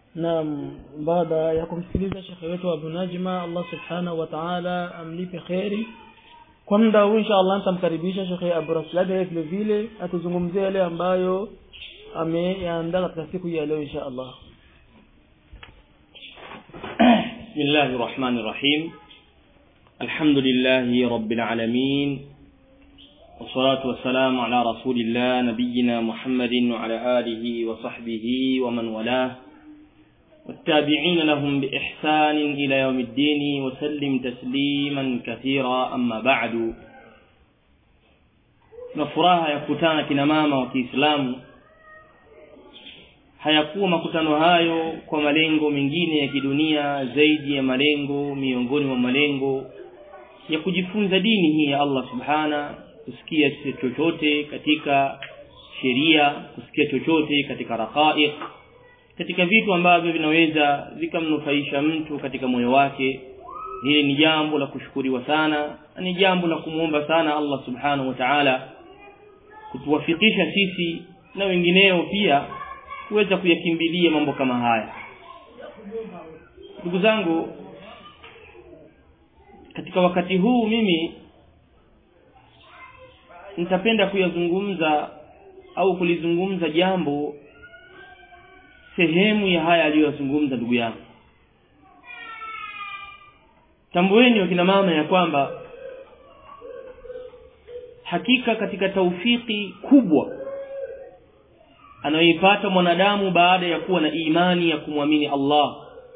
naam baada ya kumsikiliza shekhe wetu Abu Najma Allah subhanahu wa ta'ala amlipe kheri kwa muda huu insha Allah nitamkaribisha shekhe Abu Raslad vile vile atuzungumzie yale ambayo ameyaandaa katika siku ya leo insha Allah بسم الله الرحمن الرحيم الحمد لله رب العالمين والصلاة والسلام على رسول الله نبينا محمد وعلى آله وصحبه ومن والاه والتابعين لهم بإحسان إلى يوم الدين وسلم تسليما كثيرا أما بعد نفراها يكتانا كنماما وكإسلام hayakuwa makutano hayo kwa malengo mengine ya kidunia zaidi ya malengo miongoni mwa malengo ya kujifunza dini hii ya Allah subhana kusikia chochote katika sheria kusikia chochote katika raqaiq katika vitu ambavyo vinaweza vikamnufaisha mtu katika moyo wake hili ni jambo la kushukuriwa sana ni jambo la kumwomba sana Allah subhanahu wa ta'ala kutuwafikisha sisi na wengineo pia kuweza kuyakimbilia mambo kama haya ndugu zangu katika wakati huu mimi nitapenda kuyazungumza au kulizungumza jambo sehemu ya haya aliyozungumza ndugu yangu tambueni wakina mama ya kwamba hakika katika taufiki kubwa anayoipata mwanadamu baada ya kuwa na imani ya kumwamini Allah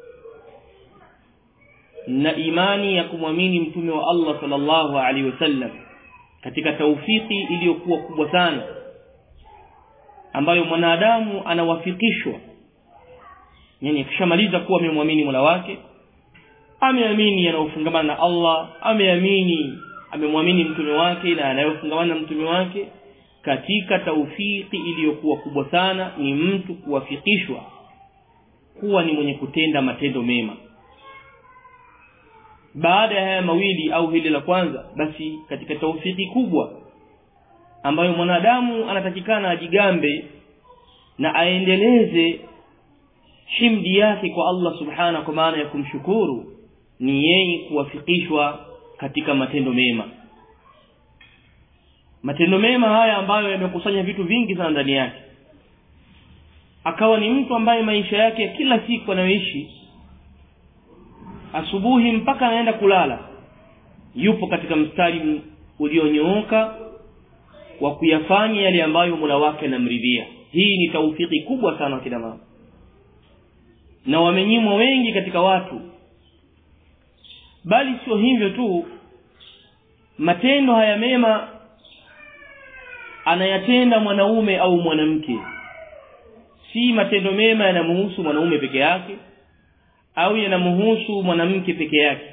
na imani ya kumwamini mtume wa Allah sallallahu alaihi wasallam katika taufiki iliyokuwa kubwa sana ambayo mwanadamu anawafikishwa yani akishamaliza kuwa amemwamini Mola wake ameamini yanayofungamana na Allah ameamini amemwamini mtume wake na anayofungamana na mtume wake katika taufiki iliyokuwa kubwa sana ni mtu kuwafikishwa kuwa ni mwenye kutenda matendo mema baada ya haya mawili au hili la kwanza basi katika taufiki kubwa ambayo mwanadamu anatakikana ajigambe na aendeleze himdi yake kwa Allah subhana kwa maana ya kumshukuru ni yeye kuwafikishwa katika matendo mema matendo mema haya ambayo yamekusanya vitu vingi sana ndani yake akawa ni mtu ambaye maisha yake ya kila siku anayoishi asubuhi mpaka anaenda kulala yupo katika mstari ulionyooka wa kuyafanya yale ambayo Mola wake anamridhia hii ni taufiki kubwa sana kina mama na wamenyimwa wengi katika watu bali sio hivyo tu matendo haya mema anayatenda mwanaume au mwanamke si matendo mema yanamhusu mwanaume peke yake au yanamhusu mwanamke peke yake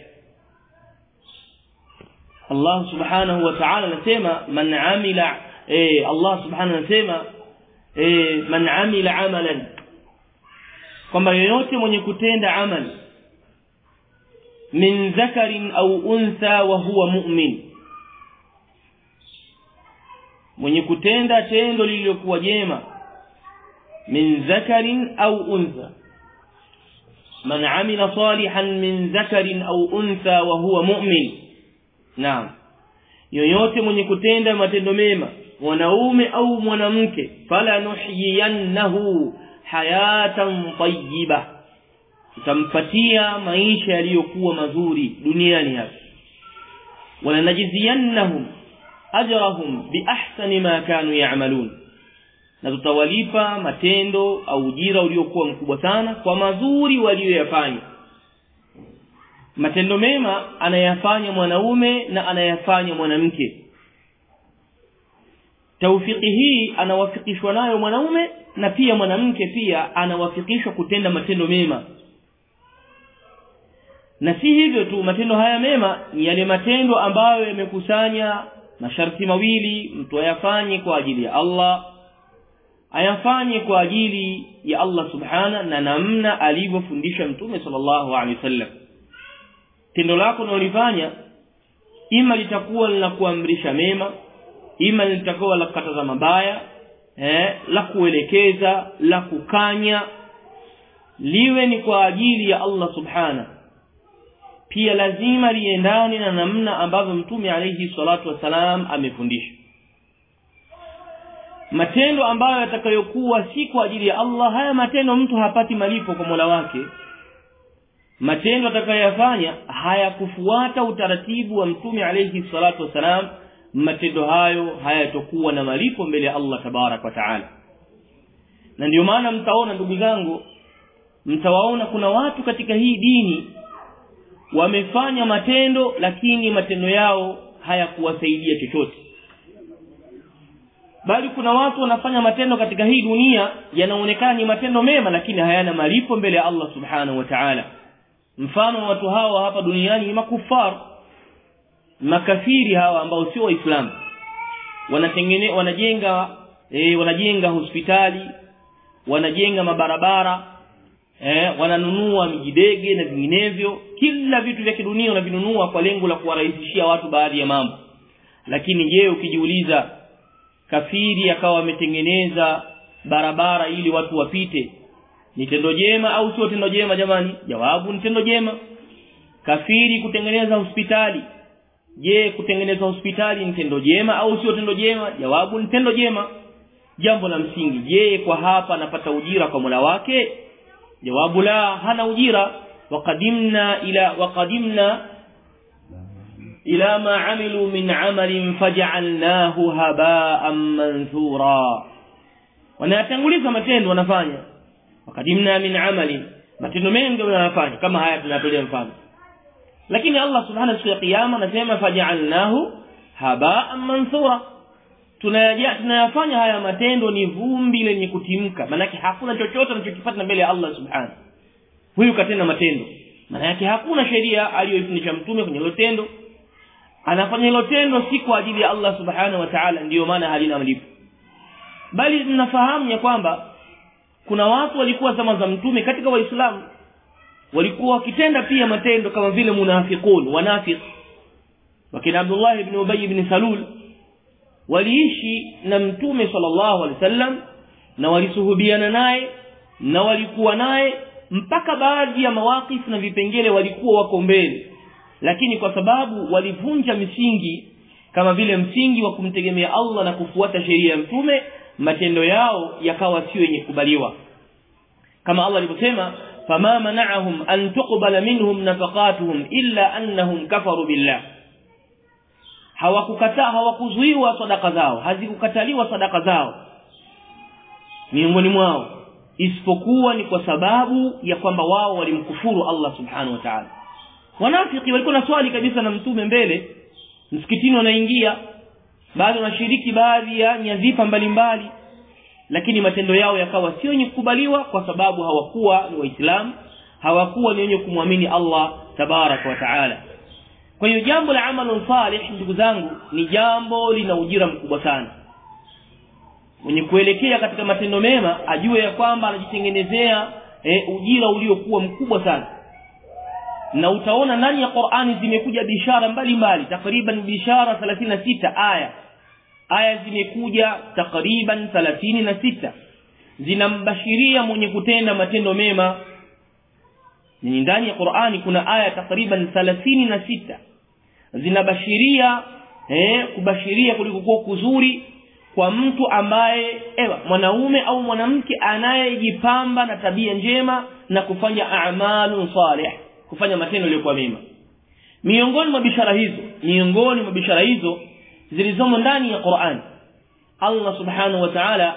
Allah subhanahu wa ta'ala anasema man amila eh Allah subhanahu anasema eh man amila amalan kwamba yeyote mwenye kutenda amali min dhakarin au untha wa huwa mu'min mwenye kutenda tendo lililokuwa jema min dhakarin au untha man amila salihan min dhakarin au untha wa huwa mu'min naam yoyote mwenye kutenda matendo mema mwanaume au mwanamke fala nuhyiyannahu hayatan tayyiba tutampatia maisha yaliyokuwa mazuri duniani hapa wala najziyannahum ajrahum biahsani ma kanu ya'malun na tutawalipa matendo au ujira uliokuwa mkubwa sana kwa mazuri walioyafanya matendo mema anayafanya mwanaume na anayafanya mwanamke taufiki hii anawafikishwa nayo mwanaume na pia mwanamke pia anawafikishwa kutenda matendo mema na si hivyo tu matendo haya mema ni yale matendo ambayo yamekusanya masharti mawili mtu ayafanye kwa ajili ya Allah ayafanye kwa ajili ya Allah subhana na namna alivyofundisha mtume sallallahu alaihi wasallam tendo lako unalofanya ima litakuwa la kuamrisha mema ima litakuwa la kukataza mabaya eh la kuelekeza la kukanya liwe ni kwa ajili ya Allah subhana pia lazima liendane na namna ambavyo mtume alayhi salatu wasalam amefundisha matendo ambayo yatakayokuwa si kwa ajili ya Allah haya matendo mtu hapati malipo kwa Mola wake matendo atakayoyafanya hayakufuata utaratibu wa mtume alayhi salatu wasalam matendo hayo hayatokuwa na malipo mbele ya Allah tabarak wa taala na ndio maana mtaona ndugu zangu mtawaona kuna watu katika hii dini wamefanya matendo lakini matendo yao hayakuwasaidia chochote bali kuna watu wanafanya matendo katika hii dunia yanaonekana ni matendo mema lakini hayana malipo mbele ya Allah subhanahu wa ta'ala mfano wa watu hawa hapa duniani ni makufar makafiri hawa ambao sio waislamu wanatengene wanajenga e, wanajenga hospitali wanajenga mabarabara eh, wananunua mijidege na vinginevyo kila vitu vya kidunia wanavinunua kwa lengo la kuwarahisishia watu baadhi ya mambo lakini je ukijiuliza kafiri akawa ametengeneza barabara ili watu wapite ni tendo jema au sio tendo jema jamani jawabu ni tendo jema kafiri kutengeneza hospitali je kutengeneza hospitali ni tendo jema au sio tendo jema jawabu ni tendo jema jambo la msingi je kwa hapa anapata ujira kwa Mola wake jawabu la hana ujira waqadimna ila waqadimna ila ma amilu min amalin faj'alnahu haba'an manthura wanatanguliza matendo wanafanya waqadimna min amalin matendo mengi wanafanya kama haya tunatolea mfano lakini Allah subhanahu wa ta'ala anasema faj'alnahu haba'an manthura tunayafanya haya matendo ni vumbi lenye kutimka manake hakuna chochote anachokipata mbele ya Allah subhanahu huyu katenda matendo maana yake hakuna sheria aliyoifundisha mtume kwenye hilo tendo anafanya hilo tendo si kwa ajili ya Allah subhanahu wa ta'ala ndiyo maana halina malipo bali mnafahamu ya kwamba kuna watu walikuwa zama za mtume katika waislamu walikuwa wakitenda pia matendo kama vile munafiqun wanafiq wakina Abdullah ibn Ubay ibn Salul waliishi na mtume sallallahu alaihi wasallam na walisuhubiana naye na walikuwa naye mpaka baadhi ya mawakifu na vipengele walikuwa wako mbele lakini kwa sababu walivunja misingi kama vile msingi wa kumtegemea Allah na kufuata sheria ya mtume matendo yao yakawa sio yenye kubaliwa kama Allah alivyosema fama mana'ahum an tuqbala minhum nafaqatuhum illa annahum kafaru billah hawakukataa hawakuzuiwa sadaka zao hazikukataliwa sadaka zao miongoni mwao isipokuwa ni kwa sababu ya kwamba wao walimkufuru Allah subhanahu wa ta'ala wanafiki walikuwa na swali kabisa na mtume mbele msikitini wanaingia baadhi wanashiriki baadhi ya nyadhifa mbalimbali lakini matendo yao yakawa sio yenye kukubaliwa kwa sababu hawakuwa ni waislamu hawakuwa ni wenye kumwamini Allah tabaraka wa taala kwa hiyo jambo la amalu salih ndugu zangu ni jambo lina ujira mkubwa sana mwenye kuelekea katika matendo mema ajue ya kwamba anajitengenezea e, ujira uliokuwa mkubwa sana na utaona ndani ya Qur'ani zimekuja bishara mbalimbali takriban bishara 36 aya aya zimekuja takriban 36 zinambashiria mwenye kutenda matendo mema ni ndani ya Qur'ani kuna aya takriban 36 zinabashiria eh kubashiria kulikokuwa kuzuri kwa mtu ambaye ewa mwanaume au mwanamke anayejipamba na tabia njema na kufanya a'malu salih kufanya matendo yaliyokuwa mema miongoni mwa bishara hizo miongoni mwa bishara hizo zilizomo ndani ya Qur'an Allah subhanahu wa ta'ala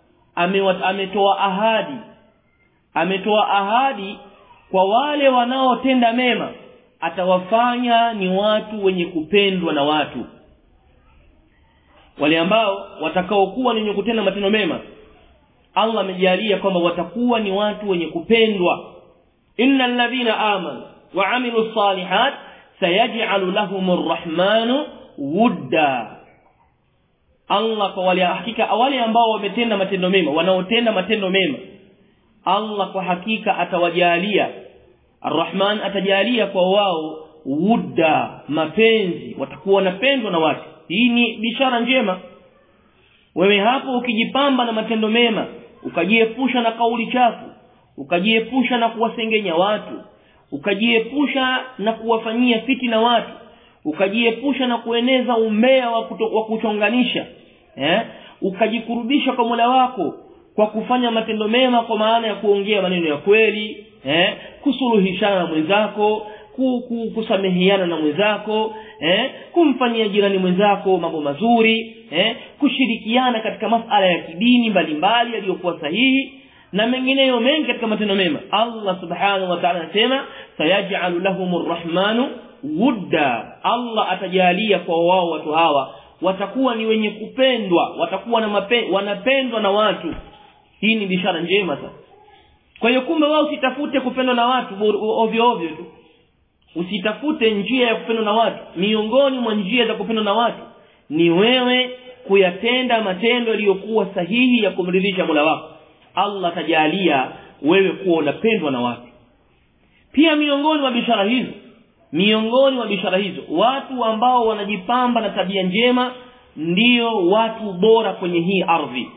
ametoa ahadi ametoa ahadi kwa wale wanaotenda mema atawafanya ni watu wenye kupendwa na watu wale ambao watakaokuwa ni wenye kutenda matendo mema Allah amejalia kwamba watakuwa ni watu wenye kupendwa innal ladhina amanu wa amilu salihat sayaj'alu lahumur rahmanu wudda Allah kwa wale hakika wale ambao wametenda matendo mema wanaotenda matendo mema Allah kwa hakika atawajalia Ar-Rahman atajalia kwa wao wudda mapenzi watakuwa wanapendwa na watu hii ni bishara njema wewe hapo ukijipamba na matendo mema ukajiepusha na kauli chafu ukajiepusha na kuwasengenya watu ukajiepusha na kuwafanyia fitina watu ukajiepusha na kueneza umbea wa, kuto, wa kuchonganisha eh? ukajikurubisha kwa Mola wako kwa kufanya matendo mema kwa maana ya kuongea maneno ya kweli eh? kusuluhishana na mwenzako kusameheana na mwenzako eh? kumfanyia jirani mwenzako mambo mazuri eh? kushirikiana katika masala ya kidini mbalimbali yaliyokuwa sahihi na mengineyo mengi katika matendo mema Allah subhanahu wa ta'ala anasema sayaj'alu lahumur rahmanu wudda Allah atajalia kwa wao watu hawa watakuwa ni wenye kupendwa watakuwa na mape, wanapendwa na watu hii ni bishara njema sasa kwa hiyo kumbe wao usitafute kupendwa na watu ovyo ovyo tu usitafute njia ya kupendwa na watu miongoni mwa njia za kupendwa na watu ni wewe kuyatenda matendo yaliyokuwa sahihi ya kumridhisha Mola wako Allah atajalia wewe kuwa unapendwa na watu pia miongoni mwa bishara hizo miongoni mwa bishara hizo watu ambao wanajipamba na tabia njema ndiyo watu bora kwenye hii ardhi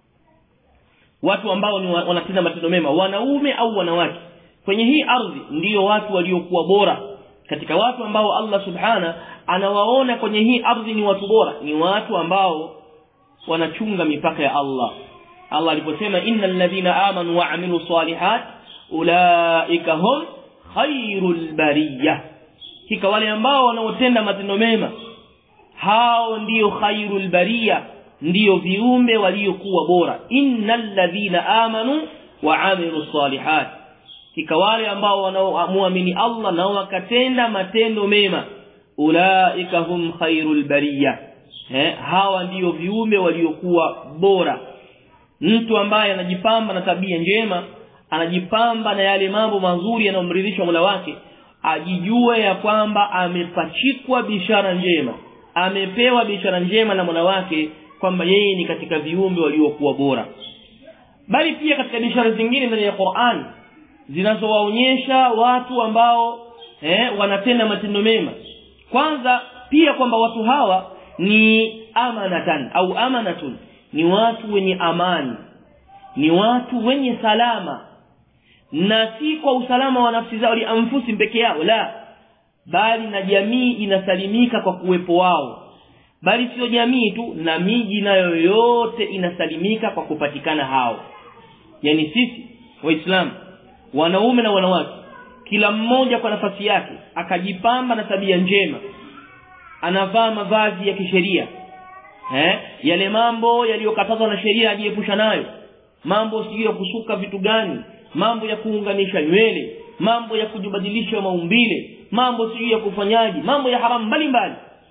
watu ambao ni wanatenda matendo mema wanaume au wanawake kwenye hii ardhi ndiyo watu waliokuwa bora katika watu ambao Allah subhana anawaona kwenye hii ardhi ni watu bora ni watu ambao wanachunga mipaka ya Allah Allah aliposema innal ladhina amanu wa amilu salihat ulaika hum khairul bariyah hika wale ambao wanaotenda matendo mema hao ndiyo khairul bariya ndiyo viumbe waliokuwa bora innal ladhina amanu wa amilu salihat hika wale ambao wanaoamini Allah na wakatenda matendo mema ulaika hum khairul bariya eh, hawa ndiyo viumbe waliokuwa bora mtu ambaye anajipamba na tabia njema anajipamba na yale mambo mazuri yanayomridhisha Mola wake ajijue ya kwamba amepachikwa bishara njema amepewa bishara njema na Mola wake kwamba yeye ni katika viumbe waliokuwa bora bali pia katika bishara zingine ndani ya Qur'an zinazowaonyesha watu ambao eh, wanatenda matendo mema kwanza pia kwamba watu hawa ni amanatan au amanatun ni watu wenye amani ni watu wenye salama na si kwa usalama wa nafsi zao lianfusi peke yao la bali na jamii inasalimika kwa kuwepo wao bali sio jamii tu na miji nayo yote inasalimika kwa kupatikana hao yani sisi waislamu wanaume na wanawake kila mmoja kwa nafasi yake akajipamba na tabia njema anavaa mavazi ya kisheria eh yale mambo yaliyokatazwa na sheria ajiepusha nayo mambo sio ya kusuka vitu gani mambo ya kuunganisha nywele mambo ya kujibadilisha maumbile mambo sio ya kufanyaji mambo ya haramu mbalimbali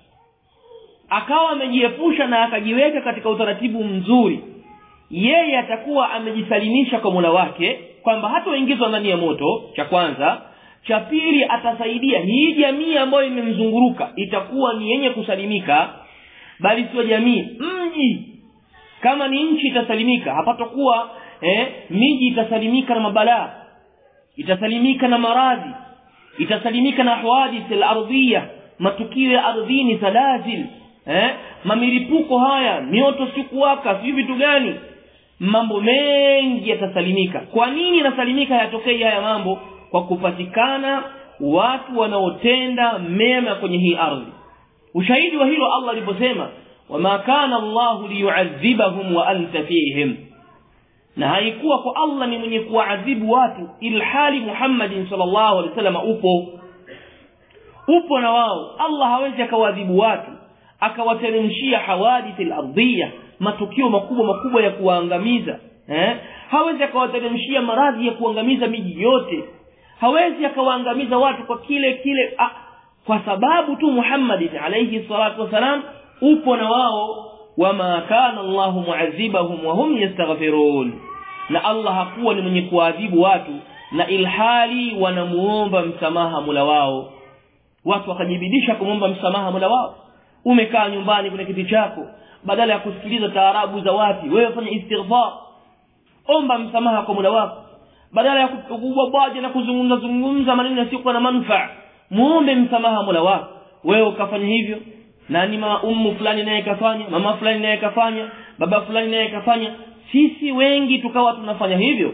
akawa amejiepusha na akajiweka katika utaratibu mzuri yeye atakuwa amejisalimisha kwa Mola wake kwamba hatoingizwa ndani ya moto cha kwanza cha pili atasaidia hii jamii ambayo imemzunguruka itakuwa ni yenye kusalimika bali sio jamii mji kama ni nchi itasalimika hapatakuwa eh, miji itasalimika na mabalaa itasalimika na maradhi itasalimika na hawadith al-ardhiyah matukio ya ardhini salazil eh mamilipuko haya mioto sikuwaka si vitu gani mambo mengi yatasalimika kwa nini yanasalimika yatokei haya mambo kwa kupatikana watu wanaotenda mema kwenye hii ardhi ushahidi wa hilo Allah aliposema wama kana Allah liyu'adhibahum wa anta fihim na haikuwa kwa Allah ni mwenye kuadhibu watu ilhali Muhammadin sallallahu alaihi wasallam upo upo na wao Allah hawezi akawadhibu watu akawateremshia hawadith al-ardhiyah matukio makubwa makubwa ya kuwaangamiza eh hawezi akawateremshia maradhi ya kuangamiza miji yote hawezi akawaangamiza watu kwa kile kile ah, kwa sababu tu Muhammad alayhi salatu wasalam upo na wao wama kana Allahu mu'adhibahum wa hum yastaghfirun na Allah hakuwa ni mwenye kuadhibu watu na ilhali wanamuomba msamaha mula wao watu wakajibidisha kumomba msamaha Mola wao umekaa nyumbani kwenye kiti chako badala ya kusikiliza taarabu za watu wewe fanya istighfar omba msamaha kwa Mola wako badala ya kubwaje na kuzungumza zungumza maneno yasiyokuwa na manufaa muombe msamaha Mola wako wewe ukafanya hivyo nani ma ummu fulani naye kafanya mama fulani naye kafanya baba fulani naye kafanya sisi wengi tukawa tunafanya hivyo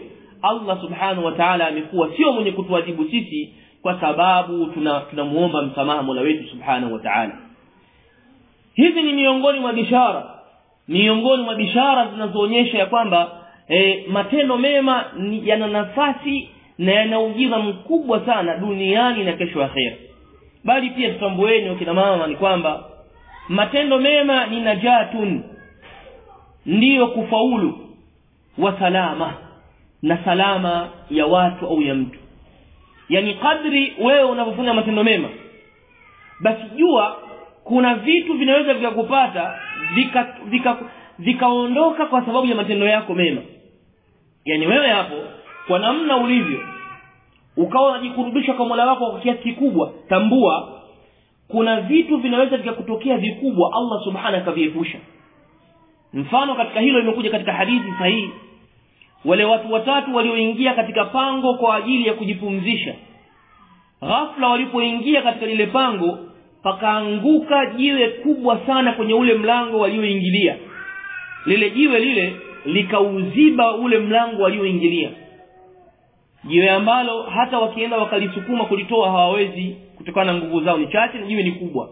Allah subhanahu wa ta'ala amekuwa sio mwenye kutuadhibu sisi kwa sababu tunamuomba tuna msamaha Mola wetu subhanahu wa ta'ala hizi ni miongoni mwa bishara miongoni mwa bishara zinazoonyesha ya kwamba e, matendo mema yana nafasi na yana ujira mkubwa sana duniani na kesho akhera bali pia tutambueni wakina mama ni kwamba matendo mema ni najatun ndiyo kufaulu wa salama na salama ya watu au ya mtu yani kadri wewe unapofanya matendo mema basi jua kuna vitu vinaweza vikakupata vika vika vikaondoka kwa sababu ya matendo yako mema yani wewe hapo kwa namna ulivyo ukawa unajikurubisha kwa Mola wako kwa kiasi kikubwa tambua kuna vitu vinaweza vikakutokea vikubwa Allah subhanahu akaviepusha mfano katika hilo imekuja katika hadithi sahihi wale watu watatu walioingia katika pango kwa ajili ya kujipumzisha ghafla walipoingia katika lile pango pakaanguka jiwe kubwa sana kwenye ule mlango walioingilia lile jiwe lile likauziba ule mlango walioingilia jiwe ambalo hata wakienda wakalisukuma kulitoa hawawezi kutokana na nguvu zao ni chache na jiwe ni kubwa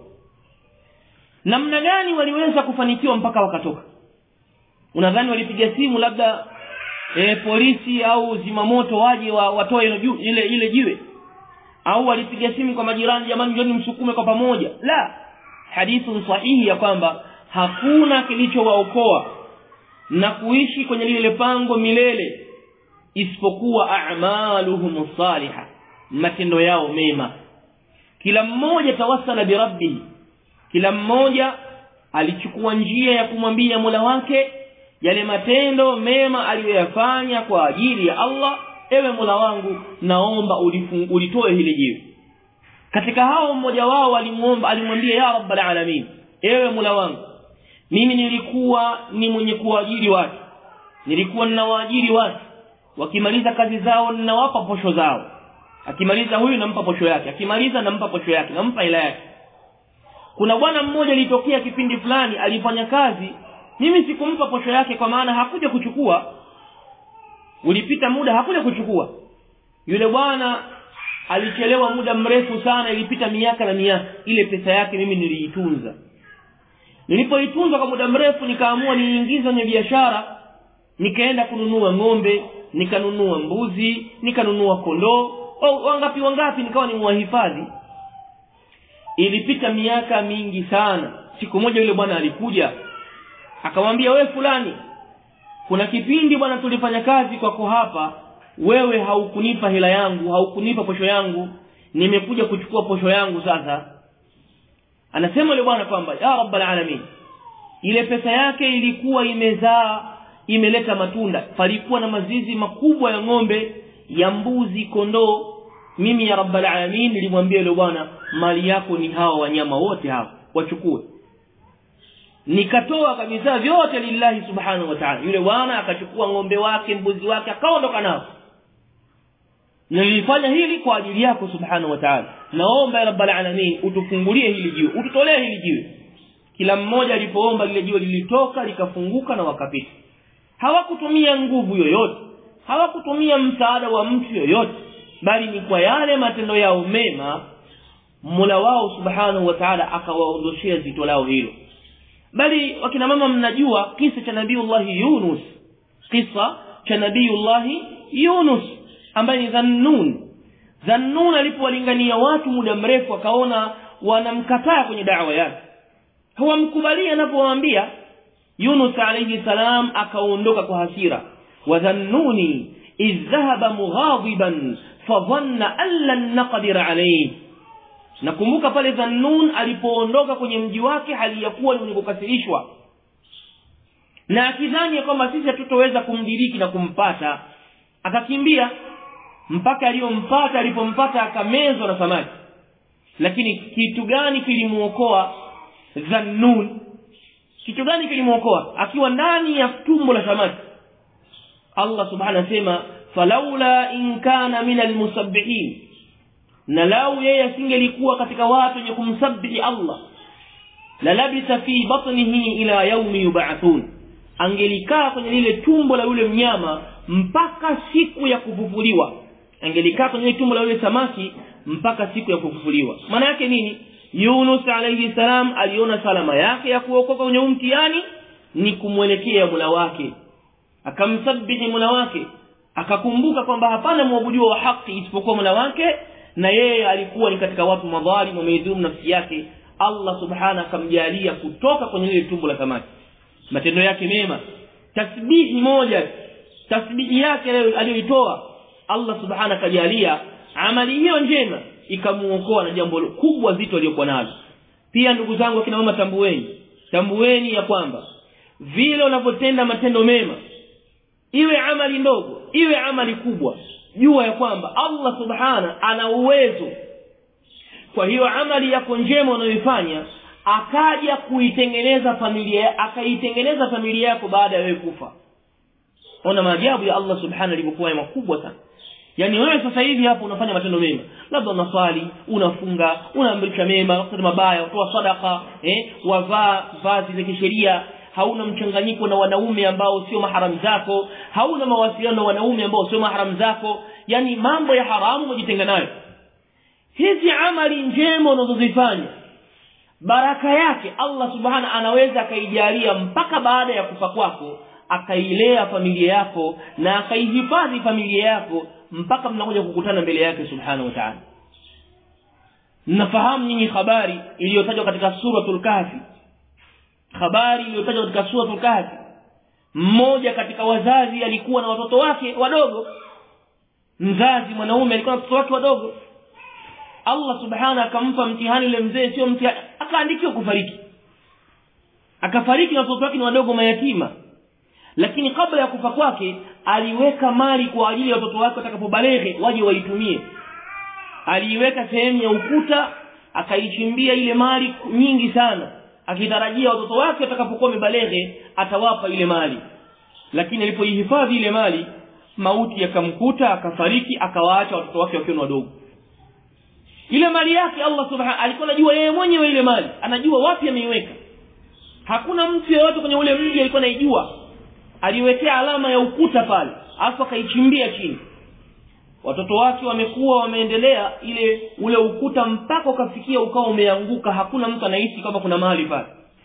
namna gani waliweza kufanikiwa mpaka wakatoka unadhani walipiga simu labda e, polisi au zimamoto waje wa, watoe ile ile jiwe au walipiga simu kwa majirani jamani njoni msukume kwa pamoja la hadithu sahihi ya kwamba hakuna kilichowaokoa na kuishi kwenye lile pango milele isipokuwa a'maluhum salihah matendo yao mema kila mmoja tawassala bi rabbih kila mmoja alichukua njia ya kumwambia Mola wake yale matendo mema aliyoyafanya kwa ajili ya Allah ewe Mola wangu naomba ulitoe hili jiwe katika hao mmoja wao alimuomba alimwambia ya rabbal alamin ewe Mola wangu mimi nilikuwa ni mwenye kuajiri watu nilikuwa ninawaajiri watu wakimaliza kazi zao ninawapa posho zao akimaliza huyu nampa posho yake akimaliza nampa posho yake nampa ila yake kuna bwana mmoja alitokea kipindi fulani alifanya kazi mimi sikumpa posho yake kwa maana hakuja kuchukua ulipita muda hakuja kuchukua yule bwana alichelewa muda mrefu sana ilipita miaka na miaka ile pesa yake mimi niliitunza nilipoitunza kwa muda mrefu nikaamua niingize kwenye biashara nikaenda kununua ng'ombe nikanunua mbuzi nikanunua kondoo wangapi wangapi nikawa ni mwahifadhi ilipita miaka mingi sana siku moja yule bwana alikuja akamwambia we fulani kuna kipindi bwana tulifanya kazi kwako hapa wewe haukunipa hela yangu haukunipa posho yangu nimekuja kuchukua posho yangu sasa anasema yule bwana kwamba ya rabbal alamin ile pesa yake ilikuwa imezaa imeleta matunda palikuwa na mazizi makubwa ya ng'ombe ya mbuzi kondoo mimi ya rabbal alamin nilimwambia yule bwana mali yako ni hawa wanyama wote hawa wachukue nikatoa kabisa vyote lillahi subhanahu wa ta'ala yule bwana akachukua ng'ombe wake mbuzi wake akaondoka nao nilifanya hili kwa ajili yako subhanahu wa ta'ala naomba ya rabbal alamin utufungulie hili jiwe ututolee hili jiwe kila mmoja alipoomba lile jiwe lilitoka likafunguka na wakapita hawakutumia nguvu yoyote hawakutumia msaada wa mtu yoyote bali ni kwa yale matendo yao mema Mola wao subhanahu wa ta'ala akawaondoshea zito lao hilo bali wakina mama mnajua kisa cha nabiiullah Yunus kisa cha nabiiullah Yunus ambaye ni Dhannun Dhannun alipowalingania watu muda mrefu akaona wanamkataa kwenye da'wa yake hawamkubali anapowaambia Yunus alayhi salam akaondoka kwa hasira wa dhannuni idh dhahaba mughadiban fadhanna an lan naqdir alayhi nakumbuka pale Dhannun alipoondoka kwenye mji wake hali ya kuwa ni mwenye kukasirishwa na akidhani kwamba sisi hatutoweza kumdiriki na kumpata akakimbia mpaka aliyompata alipompata akamezwa na samaki lakini kitu gani kilimuokoa Dhannun kitu gani kilimuokoa akiwa ndani ya tumbo la samaki Allah subhanahu anasema falaula in kana min almusabbihin na lau yeye asingelikuwa katika watu wenye kumsabbihi Allah la labisa fi batnihi ila yaumi yub'athun angelikaa kwenye lile tumbo la yule mnyama mpaka siku ya kufufuliwa angelikaa kwenye lile tumbo la yule samaki mpaka siku ya kufufuliwa maana yake nini Yunus alayhi salam aliona salama yake ya kuokoka kwenye mtihani ni kumwelekea Mola wake akamsabihi Mola wake akakumbuka kwamba hapana mwabudiwa wa haki isipokuwa Mola wake na yeye alikuwa ni katika watu madhalim wameidhulumu nafsi yake Allah subhana akamjalia kutoka kwenye lile tumbo la samaki matendo yake mema tasbihi moja tasbihi yake aliyoitoa Allah subhana akajalia amali hiyo njema ikamuokoa na jambo kubwa zito aliyokuwa nalo pia ndugu zangu akina mama tambueni tambueni ya kwamba vile unavyotenda matendo mema iwe amali ndogo iwe amali kubwa jua ya kwamba Allah subhana ana uwezo kwa hiyo amali yako njema unayoifanya akaja kuitengeneza familia akaitengeneza familia yako baada ya wewe kufa ona maajabu ya Allah subhanahu alivyokuwa makubwa sana yani wewe sasa hivi hapo unafanya matendo mema labda unaswali unafunga unaamrisha mema wakati mabaya utoa sadaka eh wavaa vazi za kisheria hauna mchanganyiko na wanaume ambao sio maharamu zako hauna mawasiliano na wanaume ambao sio maharamu zako yani mambo ya haramu ujitenga nayo hizi amali njema unazozifanya baraka yake Allah subhana anaweza akaijalia mpaka baada ya kufa kwako akailea familia yako na akaihifadhi familia yako mpaka mnakuja kukutana mbele yake subhanahu wa ta'ala mnafahamu nyinyi habari iliyotajwa katika suratul kahfi habari iliyotajwa katika suratul kahfi mmoja katika wazazi alikuwa na watoto wake wadogo mzazi mwanaume alikuwa na watoto wake wadogo Allah subhanahu akampa mtihani yule mzee sio mtihani akaandikiwa kufariki akafariki na watoto wake ni wadogo mayatima lakini kabla ya kufa kwake aliweka mali kwa ajili ya watoto wake watakapobaleghe waje waitumie aliiweka sehemu ya ukuta akaichimbia ile mali nyingi sana akitarajia watoto wake watakapokuwa wamebaleghe atawapa ile mali lakini alipoihifadhi ile mali mauti yakamkuta akafariki akawaacha watoto wake wakiwa wadogo ile mali yake Allah subhanahu alikuwa anajua yeye mwenyewe ile mali anajua wapi ameiweka hakuna mtu yeyote kwenye ule mji alikuwa anaijua aliwekea alama ya ukuta pale afu akaichimbia chini watoto wake wamekuwa wameendelea ile ule ukuta mpaka ukafikia ukawa umeanguka hakuna mtu anahisi kama kuna mahali pale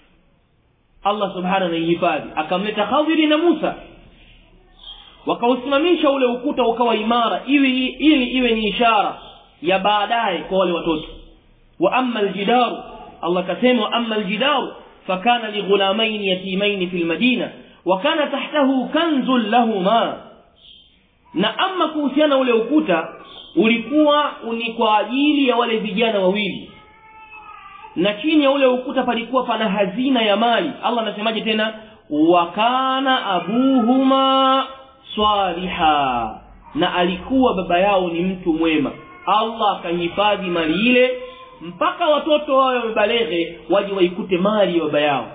Allah subhanahu anaihifadhi akamleta Khadiri na Musa wakausimamisha ule ukuta ukawa imara ili ili iwe ni ishara ya baadaye kwa wale watoto wa amma aljidaru Allah kasema wa amma aljidaru fakana lighulamain yatimain fil madina wa kana tahtahu kanzun lahuma na ama kuhusiana ule ukuta ulikuwa ni kwa ajili ya wale vijana wawili na chini ya ule ukuta palikuwa pana hazina ya mali Allah anasemaje tena wa kana abuhuma swaliha na alikuwa baba yao ni mtu mwema Allah akahifadhi mali ile mpaka watoto wao wamebaleghe waje waikute mali ya baba yao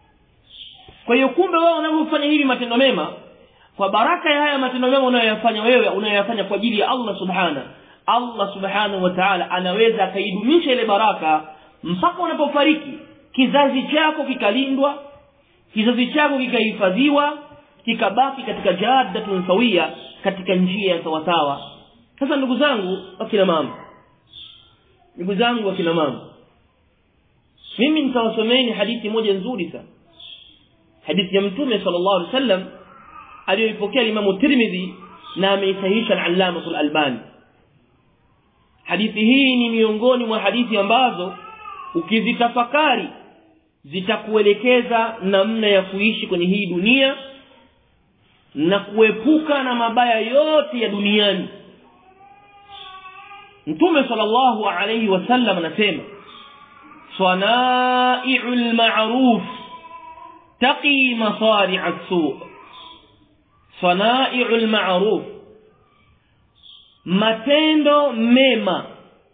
kwa hiyo kumbe wao wanavyofanya hivi matendo mema kwa baraka ya haya matendo mema unayoyafanya wewe unayoyafanya kwa ajili ya Allah subhana Allah subhanahu wa ta'ala anaweza akaidumisha ile baraka mpaka unapofariki kizazi chako kikalindwa kizazi chako kikahifadhiwa kikabaki katika jaddatun sawia katika njia ya sawasawa sasa ndugu zangu wakina mama ndugu zangu wakina mama mimi nitawasomeni hadithi moja nzuri sana hadithi ya mtume sallallahu alaihi wasallam aliyoipokea Imam Tirmidhi na ameisahihisha al-Allama al-Albani hadithi hii ni miongoni mwa hadithi ambazo ukizitafakari zitakuelekeza namna ya kuishi kwenye hii dunia na kuepuka na mabaya yote ya duniani Mtume sallallahu alayhi wasallam anasema sanai'ul ma'ruf taqi masari'a as-su' sanai'ul ma'ruf matendo mema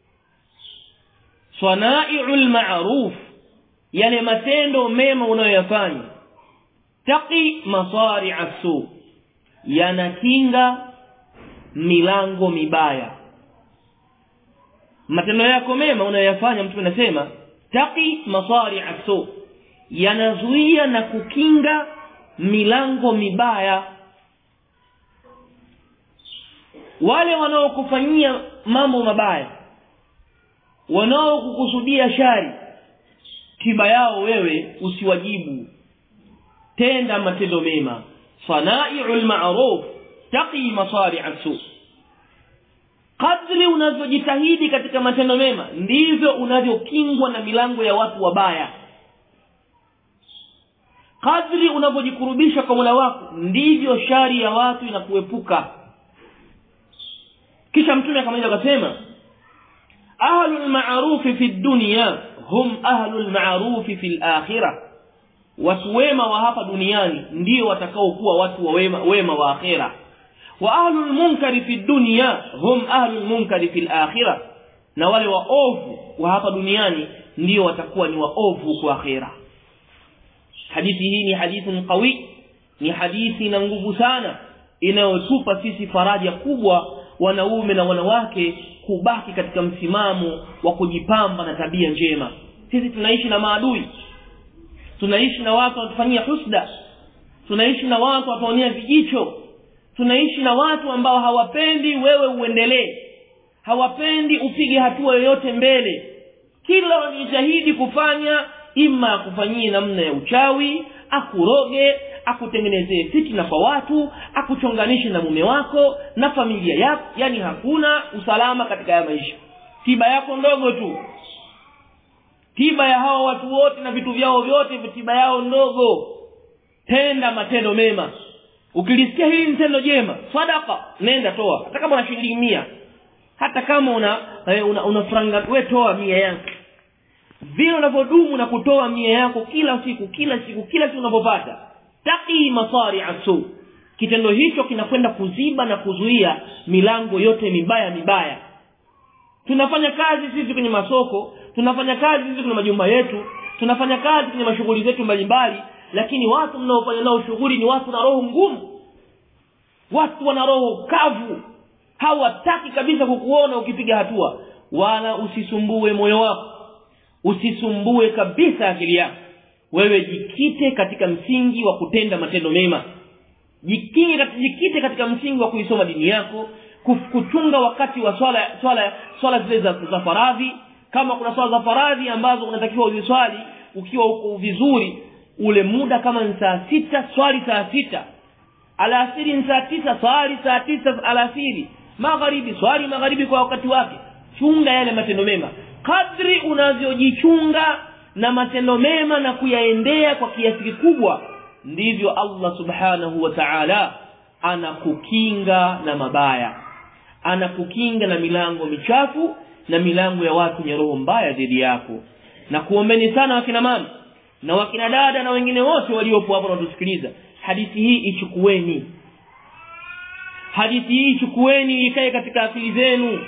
sanai'ul ma'ruf yale matendo mema unayoyafanya taqi masari'a as-su' yanakinga milango mibaya matendo yako mema unayoyafanya mtu anasema taqi masari'a su yanazuia na kukinga milango mibaya wale wanaokufanyia mambo mabaya wanaokukusudia shari tiba yao wewe usiwajibu tenda matendo mema sanai'ul ma'ruf taqi masari'a su kadri unavyojitahidi katika matendo mema ndivyo unavyokingwa na milango ya watu wabaya kadri unavyojikurubisha kwa Mola wako ndivyo shari ya watu inakuepuka kisha mtume akamaliza akasema ahlul ma'ruf fi dunya hum ahlul ma'ruf fi akhirah watu wema wa hapa duniani ndio watakaokuwa watu wa wema, wema wa akhira wa ahlul munkari fi dunya hum ahlul munkari fi akhirah na wale waovu wa hapa duniani ndio watakuwa ni waovu kwa akhira hadithi hii ni hadithi qawi ni hadithi na nguvu sana inayotupa sisi faraja kubwa wanaume na wanawake kubaki katika msimamo wa kujipamba na tabia njema sisi tunaishi na maadui tunaishi na watu watufanyia husda tunaishi na watu wataonea vijicho tunaishi na watu ambao hawapendi wewe uendelee hawapendi upige hatua yoyote mbele kila wanajitahidi kufanya ima akufanyie namna ya uchawi akuroge akutengenezee fitina kwa watu akuchonganishe na mume wako na familia yako yani hakuna usalama katika ya maisha tiba yako ndogo tu tiba ya hawa watu wote na vitu vyao vyote tiba yao ndogo tenda matendo mema ukilisikia hili ni tendo jema sadaka nenda toa hata kama una shilingi mia hata kama una una, una franga we toa mia yako vile unavyodumu na kutoa mia yako kila siku kila siku kila siku unapopata taqi masari asu kitendo hicho kinakwenda kuziba na kuzuia milango yote mibaya mibaya tunafanya kazi sisi kwenye masoko tunafanya kazi sisi kwenye majumba yetu tunafanya kazi kwenye mashughuli zetu mbalimbali lakini watu mnaofanya nao shughuli ni watu na roho ngumu watu wana roho kavu hawataki kabisa kukuona ukipiga hatua wala usisumbue moyo wako usisumbue kabisa akili yako wewe jikite katika msingi wa kutenda matendo mema jikinge jikite katika msingi wa kuisoma dini yako kuchunga wakati wa swala swala swala zile za, za faradhi kama kuna swala za faradhi ambazo unatakiwa uziswali ukiwa uko vizuri ule muda kama ni saa sita swali saa sita alasiri ni saa tisa swali saa tisa alasiri magharibi swali magharibi kwa wakati wake chunga yale matendo mema kadri unavyojichunga na matendo mema na kuyaendea kwa kiasi kikubwa ndivyo Allah subhanahu wa ta'ala anakukinga na mabaya anakukinga na milango michafu na milango ya watu wenye roho mbaya dhidi yako na kuombeni sana wakina mama na wakina dada na wengine wote waliopo hapo wanatusikiliza hadithi hii ichukueni hadithi hii ichukueni ikae katika akili zenu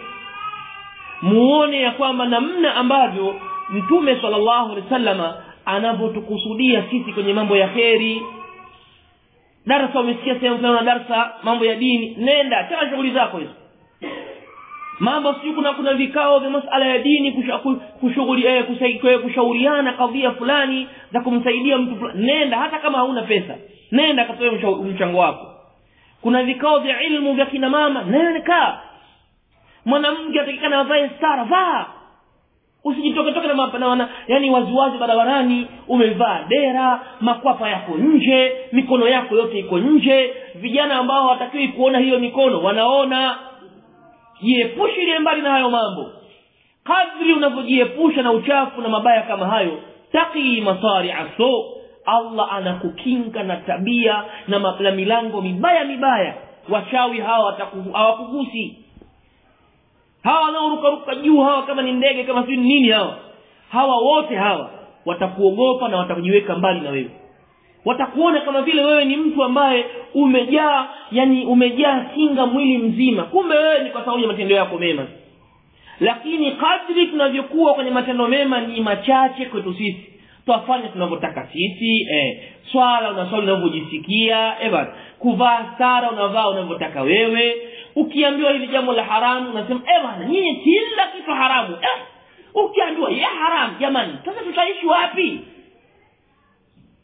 muone ya kwamba namna ambavyo mtume sallallahu alaihi wasallama anavyotukusudia sisi kwenye mambo ya kheri darasa umesikia sehemu fulani na darasa mambo ya dini nenda tena shughuli zako hizo mambo sio kuna kuna vikao vya masala ya dini kushughuli eh, kusaidia kushauriana kadhia fulani za kumsaidia mtu fulani nenda hata kama hauna pesa nenda katoe mchango wako kuna vikao vya ilmu vya kina mama nenda mwanamke atakikana avae stara vaa usijitoke toke na, mapa, na wana, yani waziwazi barabarani umevaa dera makwapa yako nje mikono yako yote iko nje vijana ambao hawatakiwi kuona hiyo mikono wanaona jiepushe mbali na hayo mambo kadri unavyojiepusha na uchafu na mabaya kama hayo taqi masari aso Allah anakukinga na tabia na, na milango mibaya mibaya wachawi hawa hawakugusi hawa wanaorukaruka juu hawa kama ni ndege kama si nini hawa hawa wote hawa watakuogopa na watakujiweka mbali na wewe watakuona kama vile wewe ni mtu ambaye umejaa yani umejaa kinga mwili mzima kumbe wewe ni kwa sababu ya matendo yako mema lakini kadri tunavyokuwa kwenye matendo mema ni machache kwetu sisi twafanya tunavyotaka sisi eh, swala unaswali unavyojisikia eh, kuvaa stara unavaa unavyotaka wewe ukiambiwa hili jambo la haramu unasema eh bwana nyinyi kila kitu haramu eh ukiambiwa ya haramu jamani sasa tutaishi wapi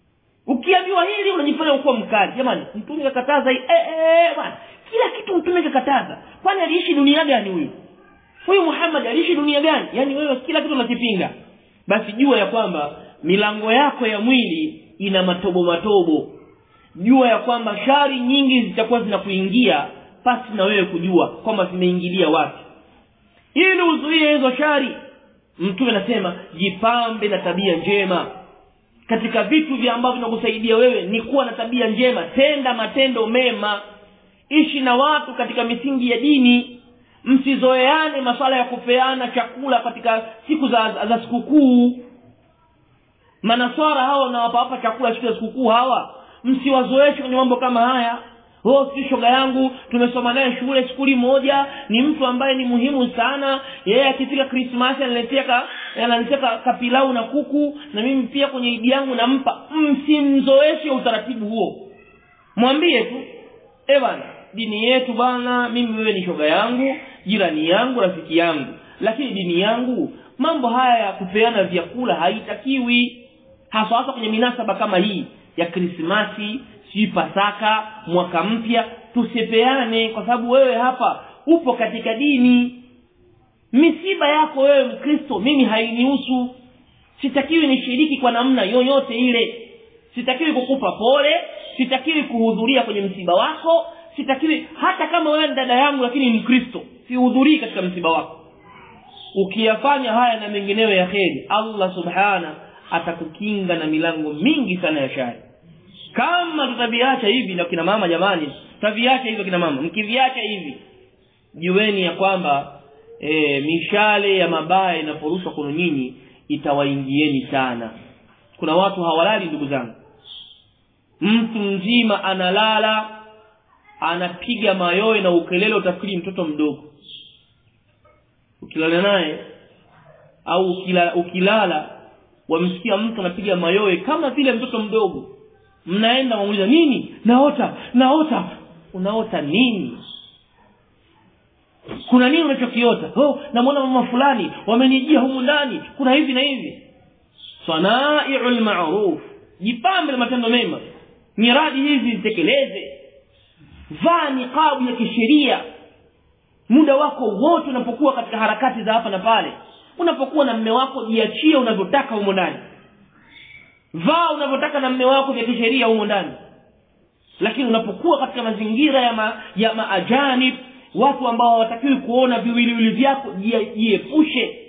ukiambiwa hili unajifanya ukuwa mkali jamani mtume kakataza hii eh, eh, bwana kila kitu mtume kakataza kwani aliishi dunia gani huyu huyu muhammad aliishi dunia gani yaani wewe kila kitu unakipinga basi jua ya kwamba milango yako ya mwili ina matobo matobo jua ya kwamba shari nyingi zitakuwa zinakuingia pasi na wewe kujua kwamba zimeingilia wapi ili uzuie hizo shari mtume anasema jipambe na tabia njema katika vitu vya ambavyo vinakusaidia wewe ni kuwa na tabia njema tenda matendo mema ishi na watu katika misingi ya dini msizoeane maswala ya kupeana chakula katika siku za, za sikukuu manaswara hawa unawapawapa chakula siku ya sikukuu hawa msiwazoeshe kwenye mambo kama haya oh si shoga yangu tumesoma naye shule skuli moja ni mtu ambaye ni muhimu sana yeye akifika krismasi analetea ka, analetea ka, kapilau na kuku na mimi pia kwenye idi yangu nampa msimzoeshe utaratibu huo mwambie tu e bana dini yetu bana mimi wewe ni shoga yangu jirani yangu rafiki yangu lakini dini yangu mambo haya ya kupeana vyakula haitakiwi hasa hasa kwenye minasaba kama hii ya krismasi sijui pasaka mwaka mpya tusipeane kwa sababu wewe hapa upo katika dini misiba yako wewe mkristo mimi hainihusu sitakiwi nishiriki kwa namna yoyote ile sitakiwi kukupa pole sitakiwi kuhudhuria kwenye msiba wako sitakiwi hata kama wewe ni dada yangu lakini ni mkristo sihudhurii katika msiba wako ukiyafanya haya na mengineyo ya kheri allah subhana atakukinga na milango mingi sana ya shari kama tutaviacha hivi na kina mama jamani tutaviacha hivyo kina mama mkiviacha hivi jueni ya kwamba e, mishale ya mabaya inaporushwa kwenu nyinyi itawaingieni sana kuna watu hawalali ndugu zangu mtu mzima analala anapiga mayowe na ukelele utafikiri mtoto mdogo ukilala naye au ukilala, ukilala wamsikia mtu anapiga mayowe kama vile mtoto mdogo mnaenda wamuuliza nini naota naota unaota nini kuna nini unachokiota oh namwona mama fulani wamenijia humu ndani kuna hivi na hivi sanaiu lmaruf jipambe na matendo mema miradi hizi zitekeleze vaa niqabu ya kisheria muda wako wote unapokuwa katika harakati za hapa na pale unapokuwa na mme wako jiachie unavyotaka humo ndani vaa unavyotaka na mme wako vya kisheria humo ndani lakini unapokuwa katika mazingira ya, ma, ya maajanib watu ambao hawatakiwi kuona viwiliwili vyako jiepushe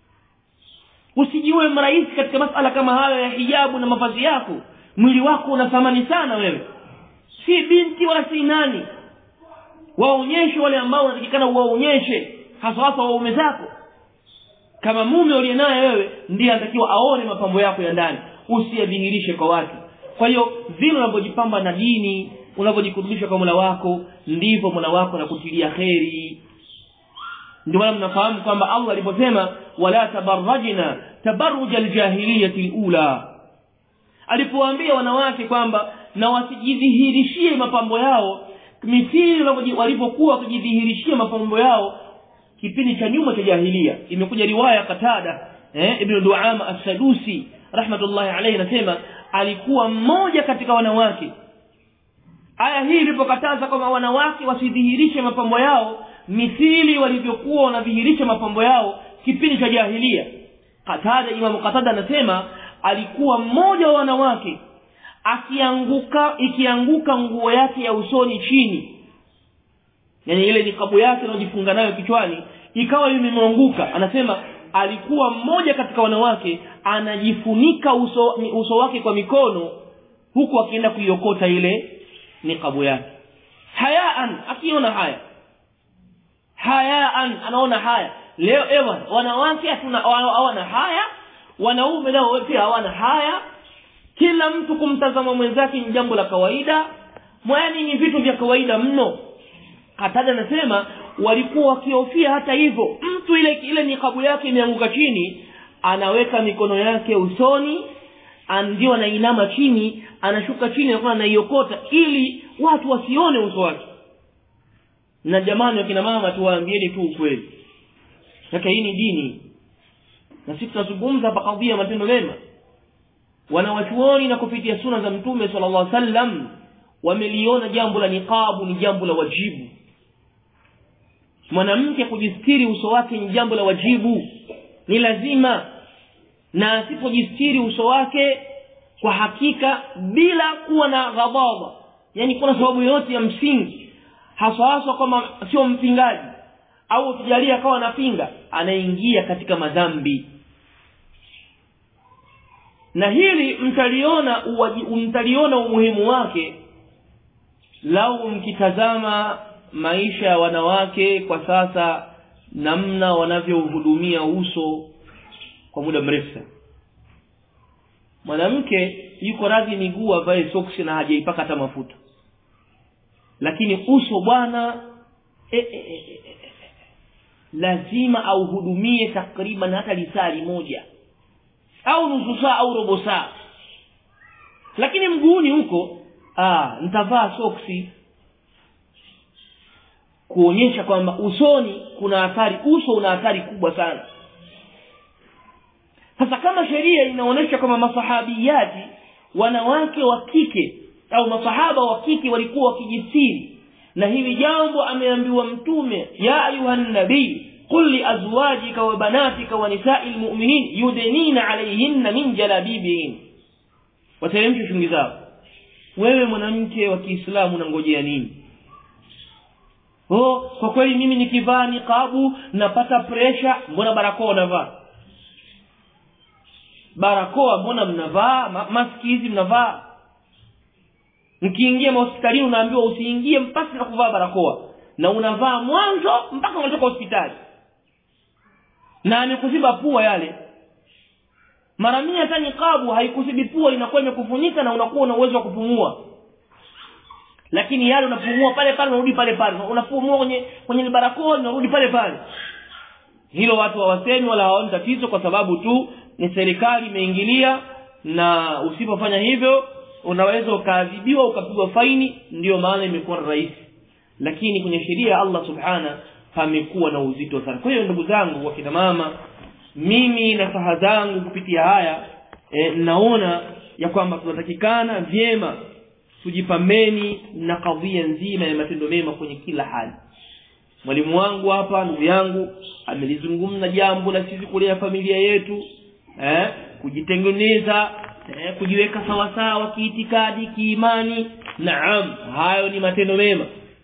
usijiwe mrahisi katika masala kama hayo ya hijabu na mavazi yako mwili wako una thamani sana wewe si binti wala si nani waonyeshe wale ambao unatakikana uwaonyeshe hasa hasa waume zako kama mume uliye naye wewe ndiye anatakiwa aone mapambo yako ya ndani usiyadhihirishe kwa watu kwa hiyo vile unavyojipamba na dini unavyojikurubisha kwa mola wako ndivyo mola wako anakutilia kheri ndio maana mnafahamu kwamba allah aliposema wala tabarajna tabaruja ljahiliyati lula alipowaambia wanawake kwamba na wasijidhihirishie mapambo yao mithili walivyokuwa wakijidhihirishia mapambo yao kipindi cha nyuma cha jahilia imekuja riwaya katada eh, ibnu duama assadusi rahmatullahi alaihi anasema alikuwa mmoja katika wanawake aya hii ilipokataza kwamba wanawake wasidhihirishe mapambo yao mithili walivyokuwa wanadhihirisha mapambo yao kipindi cha jahilia katada imamu katada anasema alikuwa mmoja wa wanawake akianguka ikianguka nguo yake ya usoni chini yani ile nikabu yake anayojifunga nayo kichwani ikawa imemwanguka anasema alikuwa mmoja katika wanawake anajifunika uso, uso wake kwa mikono huku akienda kuiokota ile nikabu yake hayaan akiona haya hayaan anaona haya leo ewan wanawake hatuna hawana haya wanaume nao pia hawana haya kila mtu kumtazama mwenzake ni jambo la kawaida mwani ni vitu vya kawaida mno katada anasema walikuwa wakihofia hata hivyo mtu ile ile nikabu yake imeanguka chini anaweka mikono yake usoni ndio anainama chini anashuka chini anakuwa anaiokota ili watu wasione uso wake na jamani wakina mama tuwaambieni tu ukweli sasa hii ni dini na sisi tunazungumza hapa kadhia matendo mema wanawachuoni na kupitia suna za mtume sallallahu alaihi wasallam wameliona jambo la niqabu ni jambo la wajibu mwanamke kujistiri uso wake ni jambo la wajibu ni lazima na asipojistiri uso wake kwa hakika bila kuwa na ghadhabu yani kuna sababu yoyote ya msingi haswa haswa kama sio mpingaji au ukijalia akawa anapinga anaingia katika madhambi na hili mtaliona mtaliona umuhimu wake lau mkitazama maisha ya wanawake kwa sasa namna wanavyohudumia uso kwa muda mrefu sana mwanamke yuko radhi miguu avae soksi na hajaipaka hata mafuta lakini uso bwana e, e, e, e, lazima auhudumie takriban hata lisali moja au nusu saa au robo saa lakini mguuni huko ah nitavaa soksi kuonyesha kwamba usoni kuna athari uso una athari kubwa sana sasa kama sheria inaonyesha kwamba masahabiyati wanawake wa kike au masahaba wa kike walikuwa wakijistiri na hili jambo ameambiwa mtume ya ayuhan nabii qul li azwajika wa banatika wa nisai lmuminin yudnina alayhinna min jalabibihin wateremshe shungi zao wewe mwanamke wa kiislamu unangojea nini oh kwa kweli mimi nikivaa niqabu napata presha mbona barakoa unavaa barakoa mbona mnavaa Ma maski hizi mnavaa mkiingia mahospitalini unaambiwa usiingie mpasi na kuvaa barakoa na unavaa mwanzo mpaka unatoka hospitali na amekuziba pua yale mara mia hata niqabu haikuzibi pua inakuwa imekufunika na unakuwa una uwezo wa kupumua lakini yale unapumua pale pale unarudi pale pale unapumua kwenye kwenye barakoa unarudi pale pale hilo watu hawasemi wala hawaoni tatizo kwa sababu tu ni serikali imeingilia na usipofanya hivyo unaweza ukaadhibiwa ukapigwa faini ndiyo maana imekuwa rahisi lakini kwenye sheria ya Allah subhana pamekuwa na uzito sana kwa hiyo ndugu zangu wakina mama mimi na saha zangu kupitia haya e, naona ya kwamba tunatakikana vyema tujipambeni na kadhia nzima ya matendo mema kwenye kila hali mwalimu wangu hapa ndugu yangu amelizungumza jambo la sisi kulea familia yetu eh, kujitengeneza eh, kujiweka sawasawa kiitikadi kiimani naam hayo ni matendo mema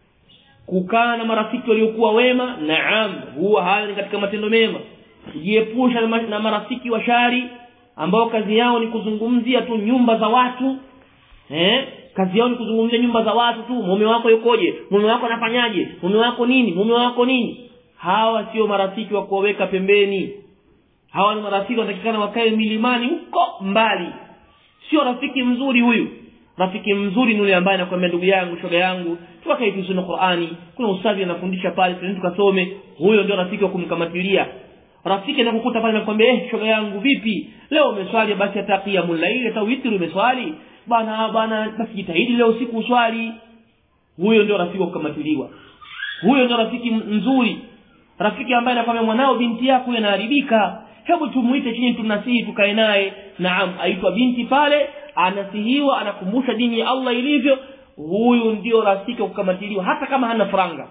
kukaa na marafiki waliokuwa wema naam huwa hayo ni katika matendo mema kujiepusha na marafiki wa shari ambao kazi yao ni kuzungumzia tu nyumba za watu eh kazi yao ni kuzungumzia nyumba za watu tu mume wako yukoje mume wako anafanyaje mume wako nini mume wako nini hawa sio marafiki wa kuwaweka pembeni hawa ni marafiki wanatakikana wakae milimani huko mbali sio rafiki mzuri huyu rafiki mzuri ni yule ambaye anakuambia ndugu yangu shoga yangu tuwakae tusome Qur'ani kuna ustadhi anafundisha pale twende tukasome huyo ndio rafiki wa kumkamatilia rafiki anakukuta pale anakuambia eh shoga yangu vipi leo umeswali basi hata qiyamul layl hata witri umeswali bana bana basi jitahidi leo siku uswali huyo ndio rafiki wa kukamatiliwa huyo ndio rafiki mzuri rafiki ambaye anakwambia mwanao binti yako yanaharibika hebu tumuite chini tumnasihi tukae naye naam aitwa binti pale anasihiwa anakumbusha dini ya Allah ilivyo huyu ndio rafiki wa kukamatiliwa hata kama hana franga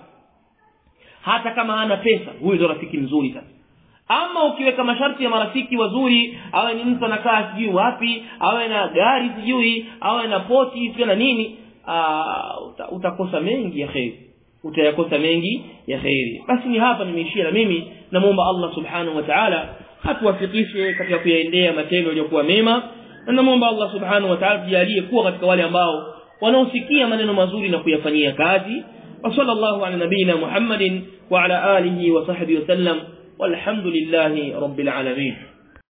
hata kama hana pesa huyu ndio rafiki mzuri sasa ama ukiweka masharti ya marafiki wazuri awe ni mtu anakaa sijui wapi awe na gari sijui awe na poti sijui na nini aa, uta, utakosa mengi ya kheri utayakosa mengi ya kheri basi ni hapa nimeishia na mimi namuomba Allah subhanahu wa ta'ala atuwafikishe katika kuyaendea matendo yaliyokuwa mema na namuomba Allah subhanahu wa ta'ala tujalie kuwa katika wale ambao wanaosikia maneno mazuri na kuyafanyia kazi wa sallallahu ala nabina Muhammadin wa ala alihi wa sahbihi wa sallam والحمد لله رب العالمين